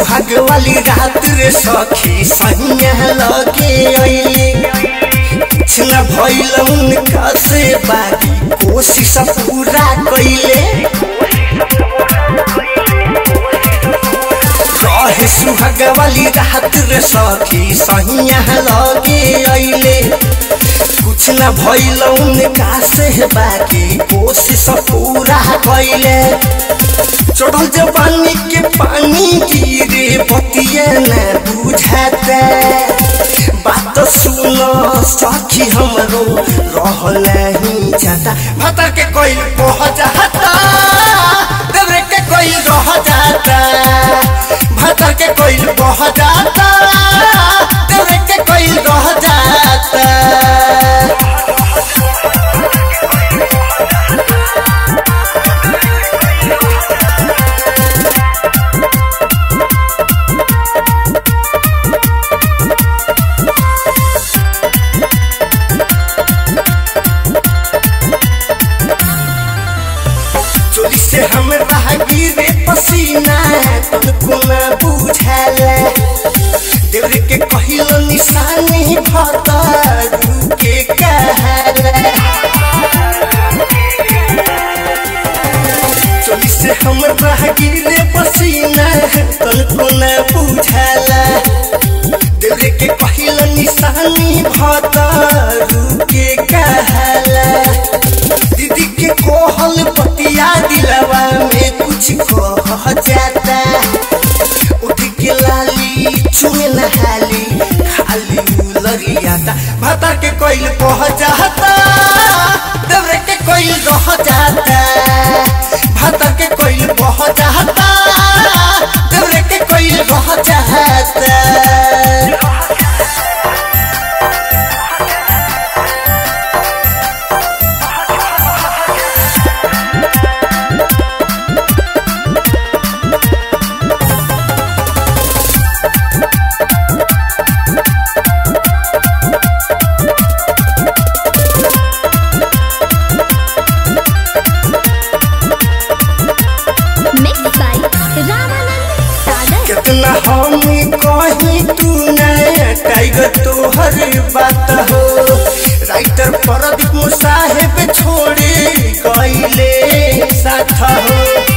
सुहाग वाली रात रे सखी सैया लगे अइले कुछ न भइल उनका से बाकी कोशिश पूरा कइले रहे सुहाग वाली रात रे सखी सैया लगे अइले कुछ न भइल उनका से बाकी कोशिश पूरा कइले चढ़ल जवानी के पानी गिरे बतिया न बुझाता बात सुन सखी हमरो रहल नहीं जाता भतर के कोई कह जाता देवरे के कोई रह जाता भतर के कोई कह जाता देवरे के कोई रह जाता चोरी से हमरा गिरे पसीना तुमको न बुझाला देवरे के कहिलो निशानी भतर के कहाला चोरी से हमरा गिरे पसीना तुमको न बुझाला देवरे के कहिलो निशानी भतर के कहाला दीदी के कोहल पतिया दिलवा में कुछ कह जाता उठ के लाली चुमे नहाली खाली लरियाता भाता के कोइल कह जाता देवरे के कोइल रह जाता भाता के कोइल कह जाता देवरे के कोइल रह जाता Mixed by Ramanand Sagar. कितना हम कहीं तू नया टाइगर तोहर बात हो राइटर प्रदीप मुसाहेब छोड़े गईले साथ हो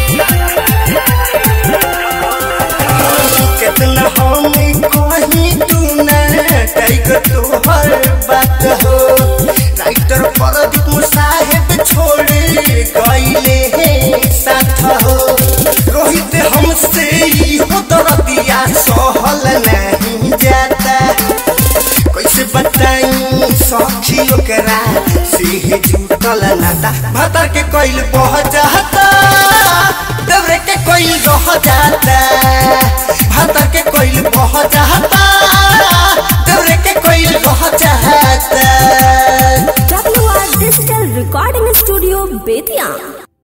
कितना हम कहीं तू नया टाइगर तोहर बात हो राइटर प्रदीप मुसाहेब छोड़े गईले साथ हो रोहित हमसे इहो दर्दिया सहल नहीं जाता कैसे बताई सखी ओकरा से जुटल नाता भतर के कोइल बह जाता देवरे के कोइल रह जाता भतर के कोइल बह जाता देवरे के कोइल रह जाता WR Digital Recording Studio, Bethian.